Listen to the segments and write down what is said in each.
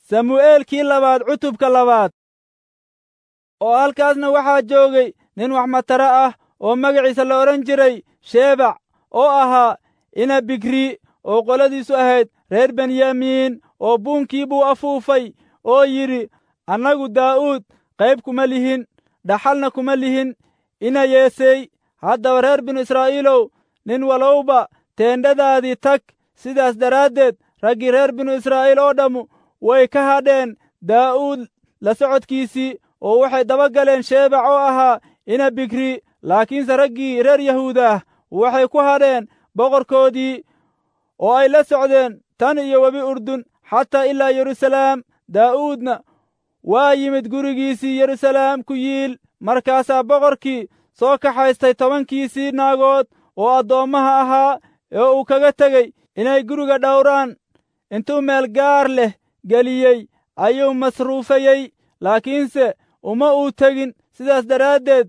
samu'eelkii labaad cutubka labaad oo halkaasna waxaa joogay nin wax matara ah oo magaciisa la odhan jiray sheebac oo ahaa ina bikri oo qoladiisu ahayd reer benyamiin oo buunkii buu afuufay oo yidhi annagu daa'uud qayb kuma lihin dhaxalna kuma lihin ina yeesey haddaba reer binu israa'iilow nin walowba teendhadaadii tag sidaas daraaddeed raggii reer binu israa'iil oo dhammu way ka hadheen daa'uud la socodkiisii oo waxay daba galeen sheebac oo ahaa ina bikri laakiinse raggii reer yahuudaah waxay ku hadheen boqorkoodii oo ay la socdeen tan iyo webi urdun xataa ilaa yeruusalaam daa'uudna waa yimid gurigiisii yeruusalaam ku yiil markaasaa boqorkii soo kaxaystay tobankiisii naagood oo addoommaha ahaa ee uu kaga tegey inay guriga dhowraan intuu meel gaar leh geliyey ayuu masruufayey laakiinse uma uu tegin sidaas daraaddeed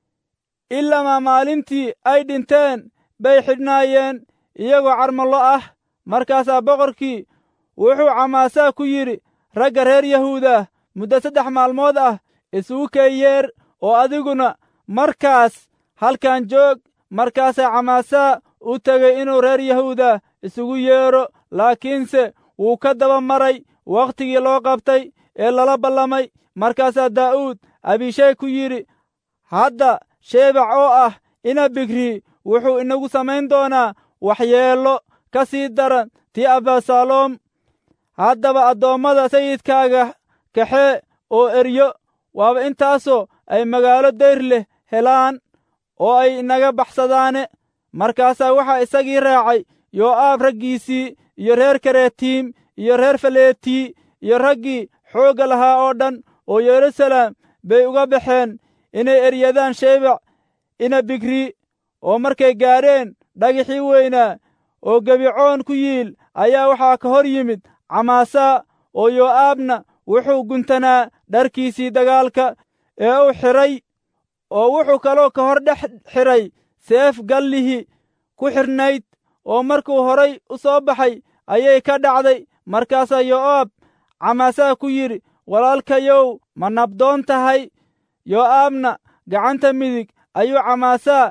ilamaa maalintii ay dhinteen bay xidhnaayeen iyagoo carmallo ah markaasaa boqorkii wuxuu camaasaa ku yidhi ragga reer yahuudah muddo saddex maalmood ah isugu keeyeer oo adiguna markaas halkan joog markaasaa camaasaa u tegey inuu reer yahuuda isugu yeedho laakiinse wuu ka daba maray wakhtigii loo qabtay ee lala ballamay markaasaa daa'uud abishay ku yidhi hadda sheebac oo ah ina bikri wuxuu inagu samayn doonaa waxyeello ka sii daran tii abasaloom haddaba addoommada sayidkaaga kaxee oo eryo waaba intaasoo ay magaalo dayr leh helaan oo ay inaga baxsadaane markaasaa waxaa isagii raacay yoo'aab raggiisii iyo reer karetiim iyo reer faleetii iyo raggii xoogga lahaa oo dhan oo yeruusalaam bay uga baxeen inay eryadaan sheebac ina bikri oo markay gaadheen dhagixii weynaa oo gebicoon ku yiil ayaa waxaa ka hor yimid camaasaa oo yoo'aabna wuxuu guntanaa dharkiisii dagaalka ee uu xidhay oo wuxuu kaloo ka hor dhex xidhay seef gallihi ku xidhnayd oo markuu horay u soo baxay ayay ka dhacday markaasaa yoo'aab camaasaa ku yidhi walaalkayow ma nabdoon tahay yoo'aabna gacanta midig ayuu camaasaa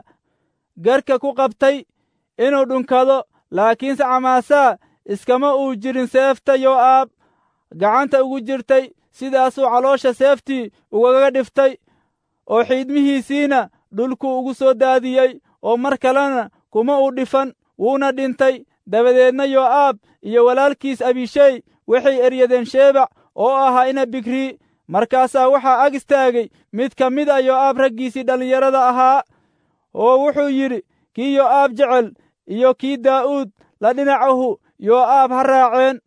garka ku qabtay inuu dhunkado laakiinse camaasaa iskama uu jirin seefta yoo'aab gacanta ugu jirtay sidaasuu caloosha seeftii ugaga dhiftay oo xiidmihiisiina dhulkuu ugu soo daadiyey oo mar kalena kuma uu dhifan wuuna dhintay dabadeedna yoo'aab iyo walaalkiis abishey waxay eryadeen sheebac oo ahaa ina bikri markaasaa waxaa ag istaagay mid ka mid a yoo'aab raggiisii dhallinyarada ahaa oo wuxuu yidhi kii yoo'aab jecel iyo kii daa'uud la dhinacahu yoo'aab ha raaceen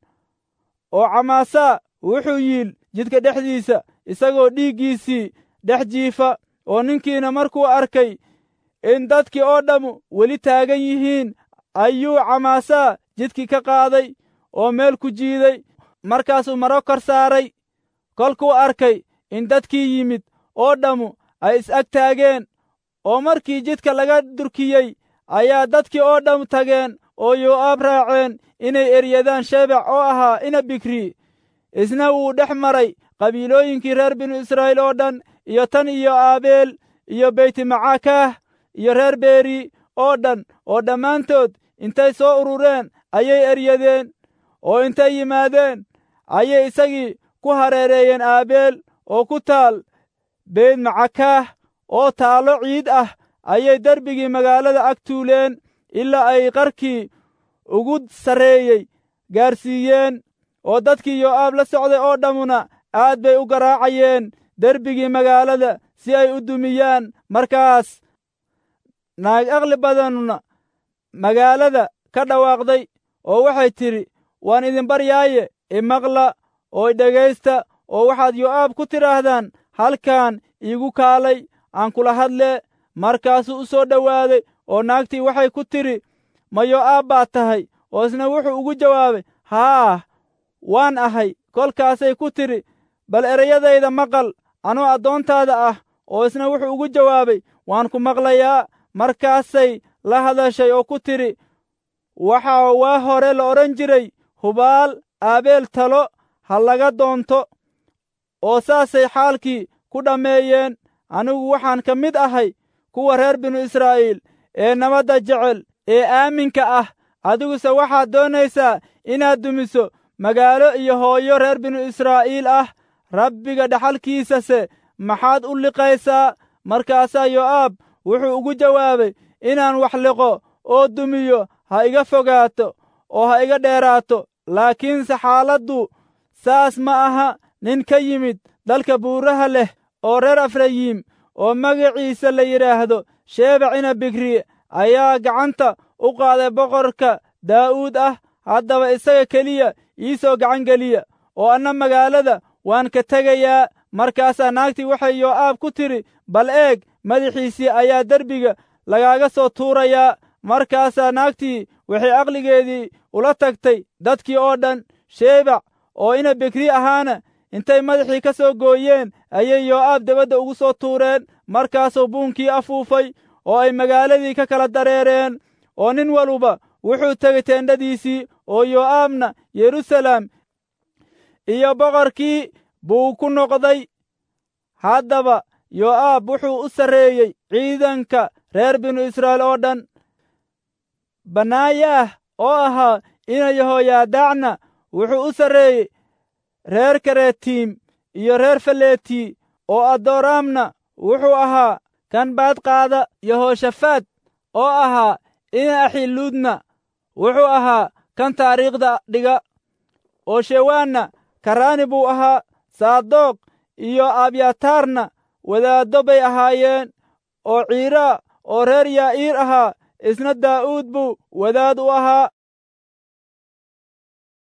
oo camaasaa wuxuu yiil jidka dhexdiisa isagoo dhiiggiisii dhex jiifa oo ninkiina markuu arkay in dadkii oo dhammu weli taagan yihiin ayuu camaasaa jidkii ka qaaday oo meel ku jiiday markaasuu maro kor saaray kolkuu arkay in dadkii yimid oo dhammu ay is-ag taageen oo markii jidka laga durkiyey ayaa dadkii oo dhammu tageen oo yoo'aab raaceen inay eryadaan sheebac oo ahaa ina bikri isna wuu dhex maray qabiilooyinkii reer binu israa'iil oo dhan iyo tan iyo aabeel iyo beytmacakaah iyo reer beeri oo dhan oo dhammaantood intay soo urureen ayay eryadeen oo intay yimaadeen ayay isagii ku hareereeyeen aabeel oo ku taal beytmacakaah oo taallo ciid ah ayay derbigii magaalada ag tuuleen ilaa ay qarkii ugu sarreeyey gaarsiiyeen oo dadkii yoo'aab la socday oo dhammuna aad bay u garaacayeen derbigii magaalada si ay u dumiyaan markaas naag aqli badanuna magaalada ka dhawaaqday oo waxay tidhi waan idin baryaaye imaqla oo idhegaysta oo waxaad yoo'aab ku tidhaahdaan halkan iigu kaalay aan kula hadlee markaasuu u soo dhowaaday oo naagtii waxay ku tidhi ma yoo'aab baad tahay oo isna wuxuu ugu jawaabay haah waan ahay kolkaasay ku tidhi bal ereyadayda maqal anoo addoontaada ah oo isna wuxuu ugu jawaabay waan ku maqlayaa markaasay la hadashay oo ku tidhi waxaa waa hore la odhan jiray hubaal aabeel talo ha laga doonto oo saasay xaalkii ku dhammeeyeen anigu waxaan ka mid ahay kuwa reer binu israa'iil ee nabadda jecel ee aaminka ah adiguse waxaad doonaysaa inaad dumiso magaalo iyo hooyo reer binu israa'iil ah rabbiga dhaxalkiisase maxaad u liqaysaa markaasaa yo'aab wuxuu ugu jawaabay inaan wax liqo oo dumiyo ha iga fogaato oo ha iga dheeraato laakiinse xaaladdu saas ma aha nin ka yimid dalka buuraha leh oo reer efrayiim oo magaciisa la yidhaahdo sheebac ina bikri ayaa gacanta u qaaday boqorka daa'uud ah haddaba isaga keliya ii soo gacan geliya oo anna magaalada waan ka tegayaa markaasaa naagtii waxay yoo'aab ku tidhi bal eeg madaxiisii ayaa derbiga lagaaga soo tuurayaa markaasaa naagtii waxay aqligeedii ula tagtay dadkii oo dhan sheebac oo ina bikri ahaana intay madaxii ka soo gooyeen ayay yoo'aab debadda ugu soo tuureen markaasuu buunkii afuufay oo ay magaaladii ka kala dareereen oo nin waluba wuxuu tegey teendhadiisii oo yoo'aabna yeruusaleem iyo boqorkii buu ku noqday haddaba yoo'aab wuxuu u sarreeyey ciidanka reer binu israa'iil oo dhan banaayaah oo ahaa ina yahoyaadaacna wuxuu u sarreeyey reer karetiim iyo reer faleeti oo addooraamna wuxuu ahaa kan baadqaada yehoshafaad oo ahaa ina axiluudna wuxuu ahaa kan taariikhda dhiga oo shewaanna karaani buu ahaa saadoq iyo abyataarna wadaaddo bay ahaayeen oo ciiraa oo reer yaa'iir ahaa isna daa'uud buu wadaad u ahaa